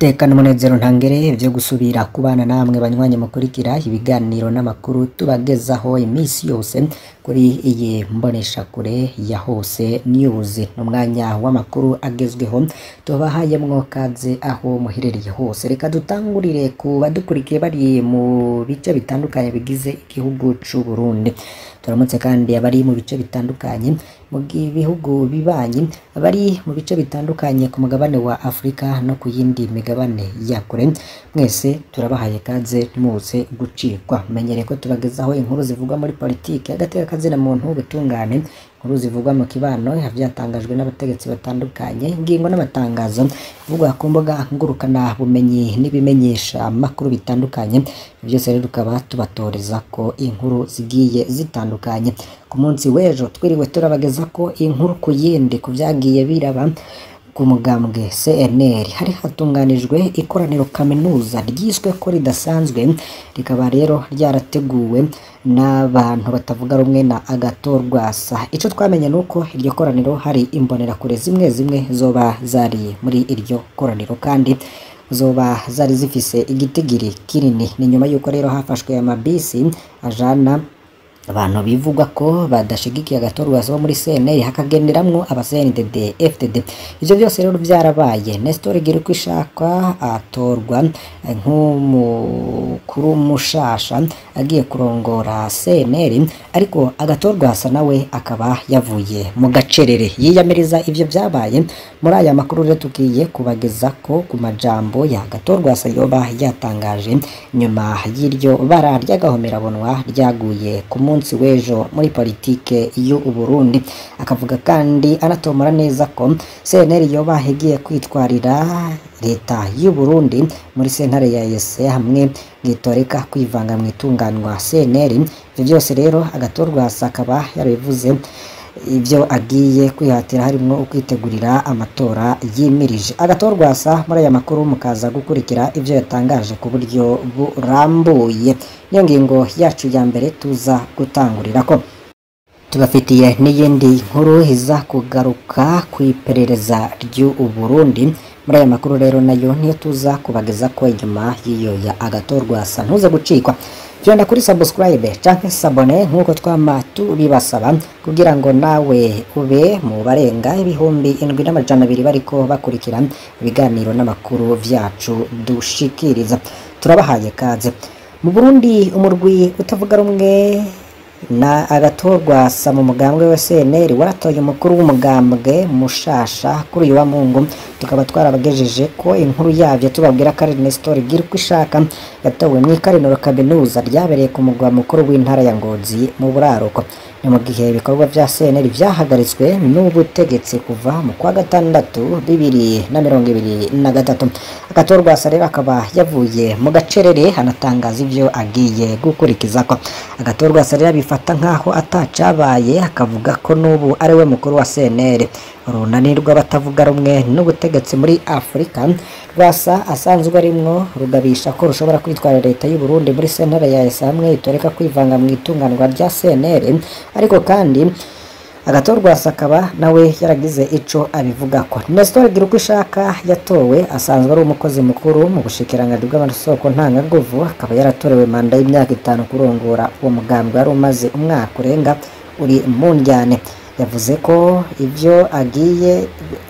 iteka n'umunezero ntangere vyo gusubira kubana namwe banywanyi mukurikira ibiganiro n'amakuru tubagezaho iminsi yose kuri iyi mboneshakure ya hose news n'umwanya w'amakuru agezweho tubahayemwo kaze aho muherereye hose reka dutangurire ku badukurikiye bari mu bice bitandukanye bigize igihugu c'u Burundi turamutse kandi abari mu bice bitandukanye mu bihugu bibanyi abari mu bice bitandukanye ku mugabane wa Afrika no ku yindi migabane ya kure mwese turabahaye kaze muze gucikwa menyereye ko tubagezaho inkuru zivugwa muri politiki agateka kazina muntu ubutungane inkuru zivugwa mu kibano vyatangajwe n'abategetsi batandukanye ingingo n'amatangazo ivugwa ku mbuga ngurukana bumenyi n'ibimenyesha amakuru bitandukanye byose rero tukaba tubatoreza ko inkuru zigiye zitandukanye ku munsi w'ejo twiriwe turabageza ko inkuru ku yindi ku vyagiye biraba ku mugambwe CNL hari hatunganijwe ikoraniro kaminuza ryiswe ko ridasanzwe rikaba rero ryarateguwe n'abantu batavuga rumwe na Agathon Rwasa ico twamenye nuko iryo koraniro hari imbonerakure zimwe zimwe zoba zari muri iryo koraniro kandi zoba zari zifise igitigiri kinini ni nyuma yuko rero hafashwe amabisi ajana abantu bivugwa ko badashigikiye Agathon Rwasa bo muri CNL hakagenderamwo aba CNDD FDD ivyo byose rero vyarabaye Nestor Girkwishaka atorwa nk'umukuru mushasha agiye kurongora CNL ariko Agathon Rwasa nawe akaba yavuye mu gacerere yiyamiriza ivyo vyabaye muri aya makuru rero tugiye kubageza ko ku majambo ya Agathon Rwasa yoba yatangaje nyuma y'iryo bara ry'agahomerabonwa ryaguye ku munsi w'ejo muri politike y'u Burundi akavuga kandi anatomora neza ko CNL yoba igiye kwitwarira leta y'u Burundi muri sentare ya EAC hamwe gitoreka kwivanga mu itunganywa CNL ivyo byose rero Agathon Rwasa akaba yarabivuze ivyo agiye kwihatira harimwo ukwitegurira amatora yimirije Agathon Rwasa muri aya makuru mukaza gukurikira ivyo yatangaje ku buryo burambuye niyo ngingo yacu ya mbere tuza gutangurirako tubafitiye n'iyindi nkuru iza kugaruka ku iperereza ry'u Burundi muri aya makuru rero nayo niyo tuza kubageza ko inyuma y'iyo ya Agathon Rwasa ntuze gucikwa vyonda kuri subscribe canke sabone nk'uko twama tubibasaba kugira ngo nawe ube mu barenga ibihumbi indwi n'amajana abiri bariko bakurikira ibiganiro n'amakuru vyacu dushikiriza turabahaye kaze mu Burundi umurwi utavuga rumwe na Agathon Rwasa mu mugambwe wa CNL waratoye umukuru w'umugambwe mushasha kuri uyu wa Mungu tukaba twarabagejeje ko inkuru yavyo tubabwira ko ari Nestor Girkwishaka yatowe mu ikariniro kaminuza ryabereye ku mugwa mukuru w'intara ya Ngozi mu buraruko ni mu gihe ibikorwa vya CNL vyahagaritswe n'ubutegetsi kuva mu kwa gatandatu bibiri na mirongo ibiri na gatatu Agathon Rwasa rero akaba yavuye mu gacerere anatangaza ivyo agiye gukurikizako Agathon Rwasa rero abifata nk'aho atacabaye akavuga ko n'ubu ari we mukuru wa CNL urunani rw'abatavuga rumwe n'ubutegetsi muri Afurika Rwasa asanzwe arimwo rugabisha ko rushobora kwitwara leta y'u Burundi muri sentare ya EAC hamwe itoreka kwivanga mu itunganwa rya CNL ariko kandi Agathon Rwasa akaba nawe yaragize ico abivugako Nestor Girkwishaka yatowe asanzwe ari umukozi mukuru mu bushikiranganji bw'amasoko ntangaguvu akaba yaratorewe manda y'imyaka itanu kurongora uwo mugambwe wari umaze umwaka urenga uri mu njyane yavuze ko ivyo agiye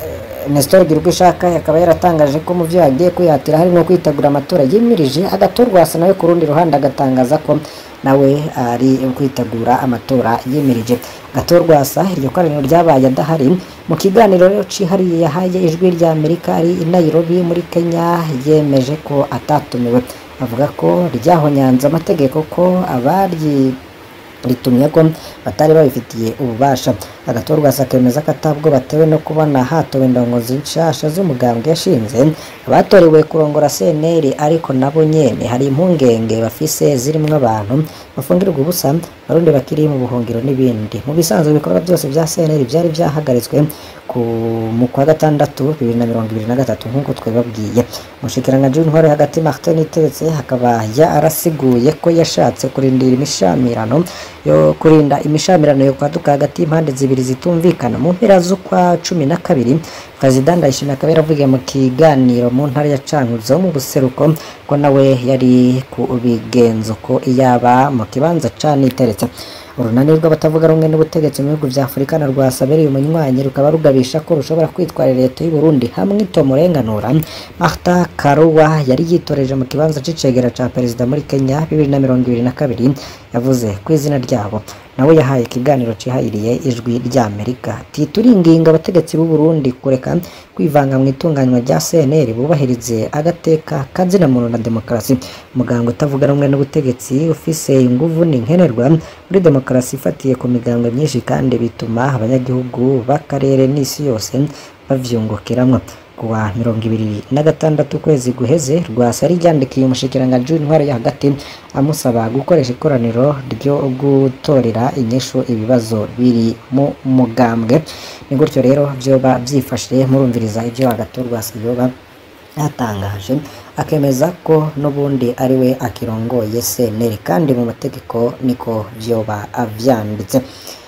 Nestor Girkwishaka akaba yaratangaje ko mu vyo agiye kwihatira harimo kwitegura amatora yimirije Agathon Rwasa nawe ku rundi ruhande agatangaza ko nawe ari kwitegura amatora yimirije Agathon Rwasa iryo koraniro ryabaye adahari mu kiganiro rero cihariye yahaye ijwi rya Amerika ari i Nairobi muri Kenya yemeje ko atatumiwe avuga ko ryahonyanze amategeko ko abaryi ritumye ko batari babifitiye ububasha Agathon Rwasa akemeza ko atabwo batewe no kubona hatowe indongozi nshasha z'umugambwe yashinze abatorewe kurongora CNL ariko nabo nyene hari impungenge bafise zirimwo abantu bafungirwa ubusa barundi bakiri mu buhungiro n'ibindi mu bisanzwe ibikorwa byose vya CNL vyari vyahagaritswe ku mu kwa gatandatu bibiri na mirongo ibiri na gatatu nk'uko twebabwiye umushikiranganji w'intwaro hagati Martin Iteretse hakaba yarasiguye ko yashatse kurindira imishamirano yo kurinda imishamirano yo kwaduka hagati y'impande zibiri zitumvikana mu mpera z'ukwa cumi na kabiri perezida ndayishimiye akaba yaravugiye mu kiganiro mu ntara ya cankuzo mu buseruko ko nawe yari ku bigenzo ko iyaba mu kibanza caniteretse urunani rw'abatavuga rumwe n'ubutegetsi mu bihugu vya afurika na rwasabereye umunywanyi rukaba rugabisha ko rushobora kwitwarira leta y'u Burundi hamwe itomurenganura Martha Karua yari yitoreje mu kibanza c'icegera ca perezida muri Kenya bibiri na mirongo ibiri na kabiri yavuze ku izina ryabo nawe yahaye ikiganiro cihayiriye ijwi rya Amerika ati turinginga abategetsi b'u Burundi kureka kwivanga mu itunganywa rya CNL bubahirize agateka kazina muntu na demokarasi umuganga utavuga rumwe n'ubutegetsi ufise inguvu n'inkenerwa muri demokarasi ifatiye ku migango myinshi kandi bituma abanyagihugu b'akarere n'isi yose bavyungukiramwo kuwa mirongo ibiri na gatandatu ukwezi guheze rwasa ryandikiye umushikiranganji w'intwaro yo hagati amusaba gukoresha ikoraniro ryo gutorera inyishu ibibazo biri mu mugambwe ni gutyo rero vyoba vyifashe murumviriza ivyo hagati rwasa yoba yatangaje akemeza ko n'ubundi ari we akirongoye CNL kandi mu mategeko niko vyoba avyanditse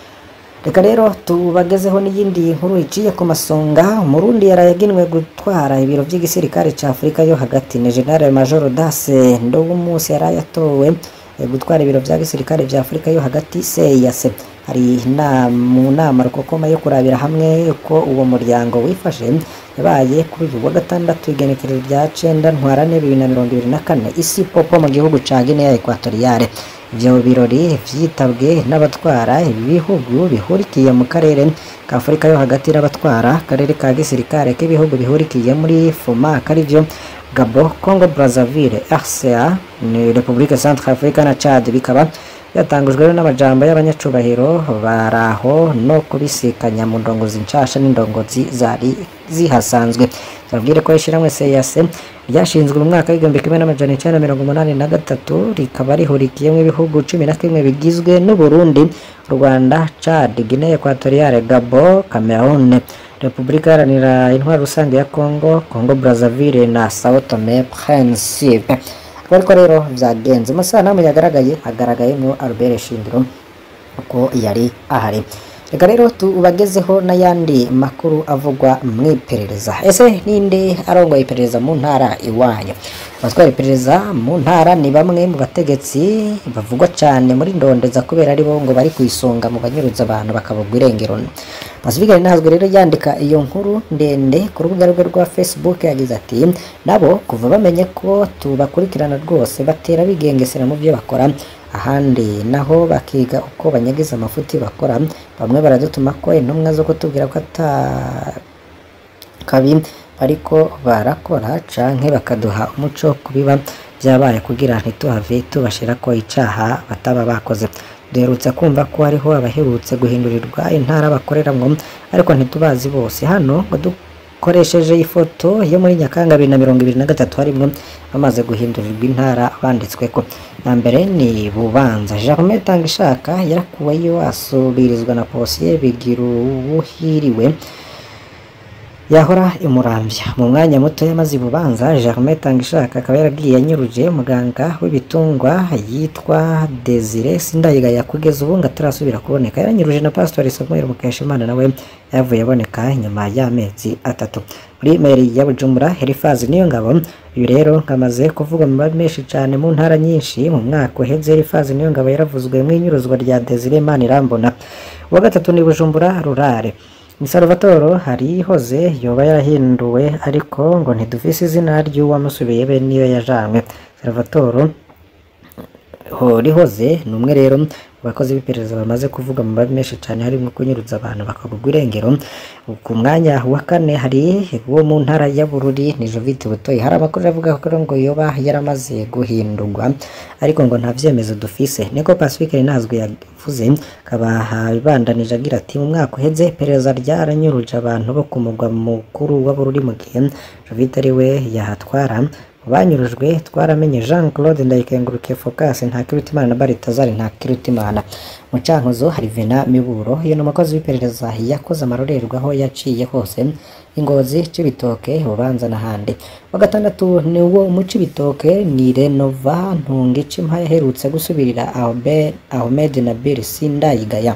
reka rero tubagezeho n'iyindi nkuru iciye ku masonga umurundi yarayaginwe gutwara ibiro by'igisirikare ca afurika yo hagati ni general major dase ndogumunsi yari yatowe gutwara ibiro vya gisirikare vya afurika yo hagati seyase hari mu nama rukokoma yo kurabira hamwe ko uwo muryango wifashe yabaye kuri uyu wa gatandatu igenekerezo rya cenda ntwarane bibiri na mirongo ibiri na kane isi popo mu gihugu ca guinea equatoriale ivyo birori vyitabwe n'abatwara ibihugu bihurikiye mu karere ka afurika yo hagati n'abatwara akarere ka gisirikare k'ibihugu bihurikiye muri fuma karivyo gabo congo brazzaville rca ni republique centre africa na chad bikaba byatangujwe n'amajambo y'abanyacubahiro baraho no kubisikanya mu ndongozi nshasha n'indongozi zari zihasanzwe babwire ko ishiramwe seyase ryashinzwe mu mwaka w'igihumbi kimwe n'amajana icenda mirongo umunani na gatatu rikaba rihurikiyemo ibihugu cumi na kimwe bigizwe n'uburundi rwanda chad guinea equatoriale gabo cameroon repubulika iharanira intwaro rusange ya congo congo brazzaville na sao tome principe ariko rero byagenze amasanamu yagaragaye hagaragayemo albert shingiro uko yari ahari reka rero tubagezeho n'ayandi makuru avugwa mu iperereza ese ninde arongoye iperereza mu ntara iwanyu abatwara iperereza mu ntara ni bamwe mu bategetsi bavugwa cyane muri ndondeza kubera ari bo ngo bari ku isonga mu banyuruza abantu bakabugwa irengero Pacifique Ntazwe rero yandika iyo nkuru ndende ku rubuga rwe rwa Facebook yagize ati nabo kuva bamenye ko tubakurikirana rwose batera bigengesera mu byo bakora ahandi naho bakiga uko banyagiza amafuti bakora bamwe baradutuma ko intumwa zo kutubwira ko ata kabi ariko barakora canke bakaduha umuco kubiba byabaye kugira ntituhave tubashira ko icaha bataba bakoze duherutse kumva ko hariho abaherutse guhindurirwa intara bakoreramwo ariko ntitubazi bose hano ngo dukoresheje ifoto yo muri nyakanga bibiri na mirongo ibiri na gatatu harimwo bamaze guhindurirwa intara banditsweko ya mbere ni bubanza Germain Tangishaka yarakuweyo asubirizwa na posiye bigira ubuhiriwe yahora imurambya mu mwanya muto yamaze ibubanza Germain Tangishaka akaba yaragiye yanyuruje muganga w'ibitungwa yitwa Desire Sindayigaya kugeza ubu ngo atarasubira kuboneka yaranyuruje na Pastor Samuel Mukeshimana nawe yavuye aboneka nyuma y'amezi atatu muri meri ya Bujumbura Herifazi niyo ngabo uyu rero nkamaze kuvuga mu mabi menshi cyane mu ntara nyinshi mu mwaka uheze Herifazi niyo ngabo yaravuzwe mu inyuruzwa rya Desire Manirambona uwa gatatu ni Bujumbura Rurare ni Salvatore harihoze yoba yarahinduwe ariko ngo ntidufise izina ry'uwamusubiye be niyo yajanwe Salvatore horihoze ni umwe rero mu bakozi b'iperereza bamaze kuvuga mu mabi menshi cyane harimo kunyuruza abantu bakagurwa irengero ku mwanya wa kane hari uwo mu ntara ya Bururi ni Jovite Butoyi hari amakuru avuga ko ngo yoba yaramaze guhindurwa ariko ngo nta vyemezo dufise niko Pacifique Ntazwe yavuze akaba ibandanije agira ati mu mwaka uheze iperereza ryaranyuruje abantu bo ku mugwa mukuru wa Bururi mu gihe Jovite ari we yahatwara banyurujwe twaramenye Jean Claude Ndayikengurukiye Focus Ntakirutimana na Baritazari Ntakirutimana mu cankuzo hari Vena Miburo iyo ni umukozi w'iperereza yakoze amarorerwa aho yaciye hose ingozi Cibitoke Bubanza n'ahandi wa gatandatu ni wo mu Cibitoke ni Renova Ntungici Mpa yaherutse gusubirira Ahmed Ahmed Nabil Sindayigaya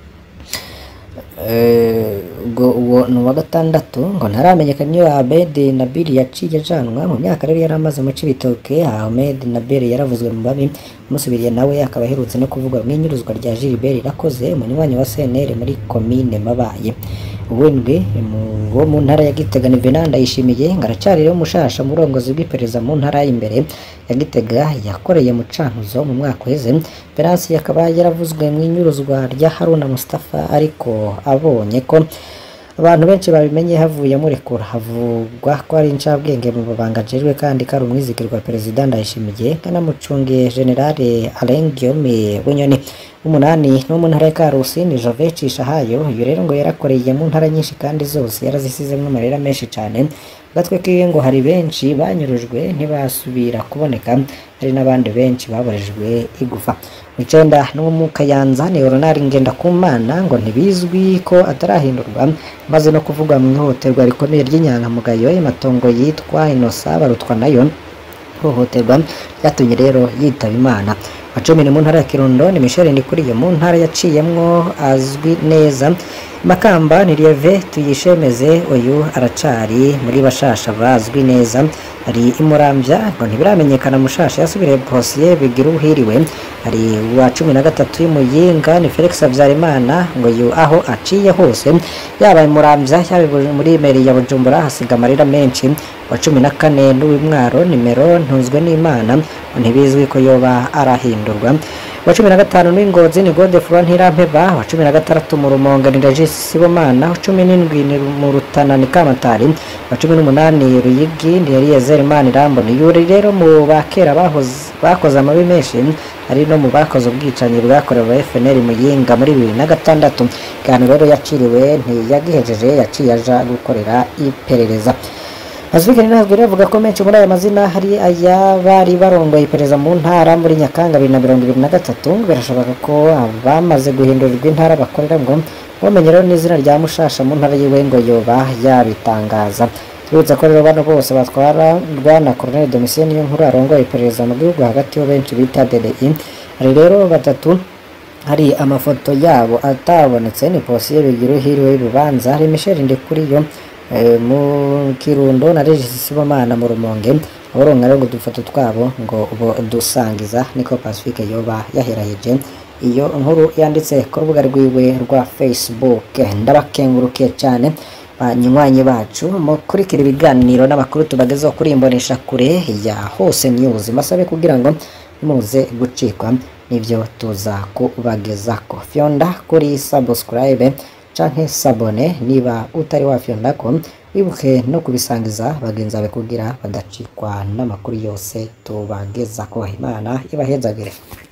Eh, ubwo uwo ni uwa gatandatu ngo ntaramenyekana iyo Ahmed Nabil yaciye ajanwa mu myaka rero yari amaze mu Cibitoke Ahmed Nabil yaravuzwe mu babi umusubiriye nawe akaba aherutse no kuvugwa mu inyuruzwa rya Gilbert Irakoze umunywanyi wa CNL muri komine Mabaye uwindwi mu- wo mu ntara ya Gitega ni Venant Ndayishimiye ngo aracari rero mushasha mu burongozi bw'iperereza mu ntara y'imbere ya Gitega yakoreye mu cankuzo mu mwaka uheze Venance akaba yaravuzwe mu inyuruzwa rya Haruna Mustafa ariko abonye ko abantu benshi babimenye havuye murekura havugwa ko ari incabwenge mu babanga ajejwe kandi ko ari umwizigirwa perezida ndayishimiye kanamucungiye generale Alain Guillaume Bunyoni umunani no mu ntara ya Karusi ni Jove Cishahayo uyu rero ngo yarakoreye mu ntara nyinshi kandi zose yarazisizemwo amarira menshi cane gatwe kiwe ngo hari benshi banyurujwe ntibasubira kuboneka hari n'abandi benshi baborejwe igufa mu icenda no mu Kayanza ni Ronald Ngendakumana ngo ntibizwi ko atarahindurwa maze no kuvugwa mu ihohoterwa rikomeye ry'inyangamugayo y'amatongo yitwa Inosa barutwa nayo ihohoterwa ryatumye rero yitaba Imana wa cumi ni mu ntara ya Kirundo ni Michel Ndikuriye mu ntara yaciyemwo azwi neza Makamba ni Lieve tuyishemeze uyu aracari muri bashasha bazwi neza hari imurambya ngo ntibiramenyekana mushasha yasubiriye posiye bigira uhiriwe hari uwa cumi na gatatu y'umuyinga ni Felix Habyarimana ngo yu aho aciye hose yaba imurambya yaba i- muri meri ya Bujumbura hasiga amarira menshi wa cumi na kane n'uw'imwaro nimero ntunzwe n'imana ngo ntibizwi ko yoba arahindurwa wa cumi na gatanu n'ingozi ni gode fura ntirampeba wa cumi na gatandatu mu rumonge ni regis sibomana wa cumi n'indwi ni mu rutana ni kamatari wa cumi n'umunani ruyigi ni eliyezeri imana irambo ni yuri rero mu bakera bahoze- bakoze amabi menshi hari no mu bakoze ubwicanyi bwakorewe FNL Muyinga muri bibiri na gatandatu ikiganiro rero yaciriwe ntiyagihejeje yaciye aja gukorera iperereza Azwikani ntabwo rero avuga ko menshi muri aya mazina hari ay'abari barongoye iperereza mu ntara muri Nyakanga bibiri na mirongo ibiri na gatatu birashoboka ko abamaze guhindurirwa intara bakorera ngo bamenye rero n'izina rya Mushasha mu ntara yiwe ngo yoba yabitangaza tubibutsa ko rero bano bose batwara Bwana Colonel Domitien niyo nkuru arongoye iperereza mu gihugu hagati yo benshi bita DDI hari rero batatu hari amafoto yabo atabonetse ni posiye bigira uhiriwe y'urubanza hari Michel Ndikuriyo eh, mu Kirundo na Regis Sibomana mu Rumonge aboronka rero ngo udufoto twabo ngo ubo dusangiza niko Pacifique yoba yaheraheje iyo nkuru yanditse ku rubuga rwiwe rwa Facebook ndabakengurukiye cyane banywanyi bacu mukurikira ibiganiro n'amakuru tubagezaho kuri imbonesha kure ya hose news masabe kugira ngo muze gucikwa nibyo tuza kubagezako fyonda kuri subscribe canke sabone niba utari wafyonda ko wibuke no kubisangiza bagenzi bawe kugira badacikwa n'amakuru yose tubagezako imana ibahezagire